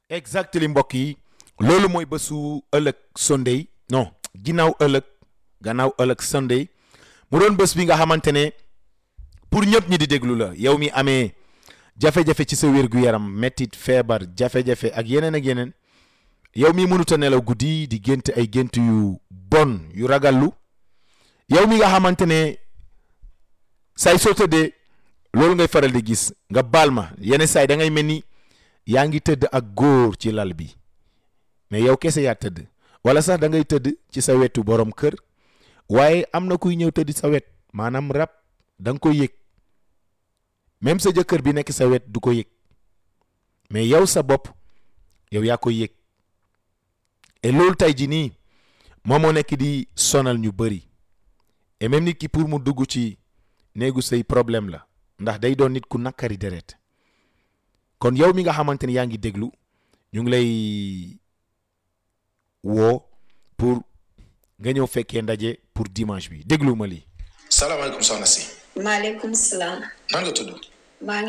exactement mbokk yi loolu mooy bésu ëllëg Sunday non ginnaaw ëllëg gannaaw ëllëg Sunday mu doon bés bi nga xamante ne pour ñëpp ñi di déglu la yow mi amee jafe-jafe ci sa wér-gu-yaram mettit feebar jafe-jafe ak yeneen ak yeneen yow mi mënut a nelaw guddi di gént ay gént yu bon yu ragallu yow mi nga xamante ne saay soo tëddee loolu ngay faral di gis nga baal ma yenn saay da ngay mel ni yaa ngi tëdd ak góor ci lal bi mais yow kese yaa tëdd wala sax da ngay tëdd ci sa wetu borom kër waaye am na kuy ñëw tëdd sa wet maanaam rab da nga koy yëg même sa jëkkër bi nekk sa wet du ko yëg mais yow sa bopp yow yaa koy yëg et loolu tey ji nii moom moo nekk di sonal ñu bëri et même nit ki pour mu dugg ci néegu say problème la ndax day doon nit ku nakkari deret kon yow mi nga xamante ni yaa ngi déglu ñu ngi lay woo pour nga ñëw fekkee ndaje pour dimanche bi déglu ma lii. salaamaaleykum soxna si. maaleykum salaam. nan nga tudd. maa ngi